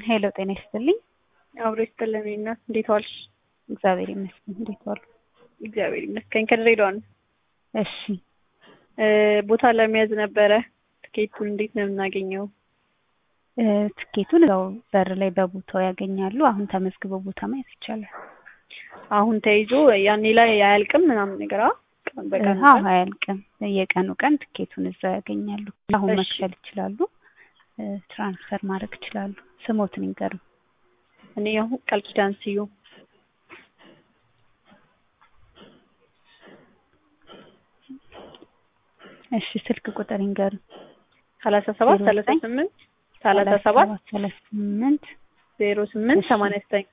ሄሎ ጤና ይስጥልኝ። አብሮ ይስጥልን እናት፣ እንዴት ዋልሽ? እግዚአብሔር ይመስገን። እንዴት ዋሉ? እግዚአብሔር ይመስገን። ከድሬዳዋ ነው። እሺ እ ቦታ ለመያዝ ነበረ። ትኬቱን እንዴት ነው የምናገኘው? እ ትኬቱን እዛው በር ላይ በቦታው ያገኛሉ። አሁን ተመዝግበው ቦታ ማየት ይቻላል። አሁን ተይዞ ያኔ ላይ አያልቅም ምናምን ነገር አ ቀን በቀን አዎ አያልቅም። የቀኑ ቀን ትኬቱን እዛው ያገኛሉ። አሁን እሺ። መክፈል ይችላሉ። እ ትራንስፈር ማድረግ ይችላሉ። ስሞትን ይንገሩ። እኔ አሁን ቃል ኪዳን ስዩም እሺ ስልክ ቁጥር ይንገሩ። ሰላሳ ሰባት ዜሮ ሰላሳ ዘጠኝ ስምንት ሰላሳ ሰባት ሰላሳ ስምንት ዜሮ ስምንት እሺ። ሰማንያ ዘጠኝ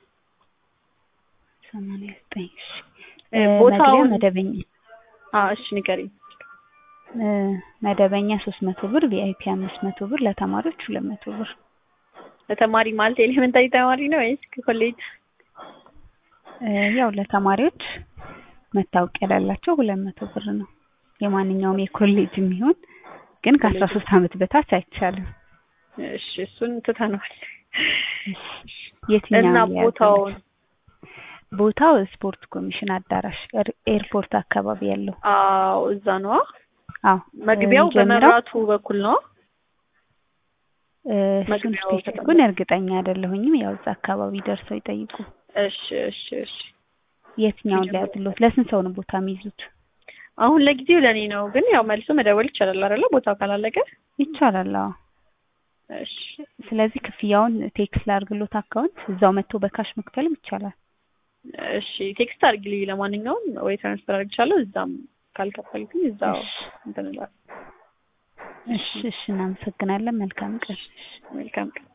ሰማንያ ዘጠኝ እሺ እ እ ቦታውን- መግቢያ መደበኛ አ እሺ ንገሪኝ። እ መደበኛ ሶስት መቶ ብር ቪአይፒ አምስት መቶ ብር ለተማሪዎች ሁለት መቶ ብር ለተማሪ ማለት ኤሌመንታሪ ተማሪ ነው ወይስ ከኮሌጅ? እ ያው ለተማሪዎች መታወቂያ ላላቸው ሁለት መቶ ብር ነው። የማንኛውም የኮሌጅ የሚሆን ግን ከአስራ ሶስት አመት በታች አይቻልም። እሺ እሱን ትተነዋል። የትኛው እና የያዘ ቦታውን ቦታው ስፖርት ኮሚሽን አዳራሽ ኤር- ኤርፖርት አካባቢ ያለው አዎ እዛ ነው። አዎ መግቢያው እ ጀምረው በመብራቱ በኩል ነው። እ እሱን መግቢያው ስፔሲፊኩን እርግጠኛ አይደለሁኝም። ያው እዛ አካባቢ ደርሰው ይጠይቁ። እሺ እሺ እሺ። የትኛውን ጀምረው። ሊያዝሎት? ለስንት ሰው ነው ቦታ የሚይዙት? አሁን ለጊዜው ለኔ ነው፣ ግን ያው መልሶ መደወል ይቻላል አይደለ? ቦታው ካላለቀ። ይቻላል። አዎ እሺ ስለዚህ ክፍያውን ቴክስት ላድርግሎት አካውንት እዛው መጥቶ በካሽ መክፈልም ይቻላል። እሺ ቴክስት አድርጊልኝ። ለማንኛውም ወይ ትራንስፈር አድርግቻለሁ። እዛም ካልከፈልኩኝ እዛው እሺ እንትን እላለሁ። እሺ እሺ እናመሰግናለን። መልካም ቀን። መልካም ቀን።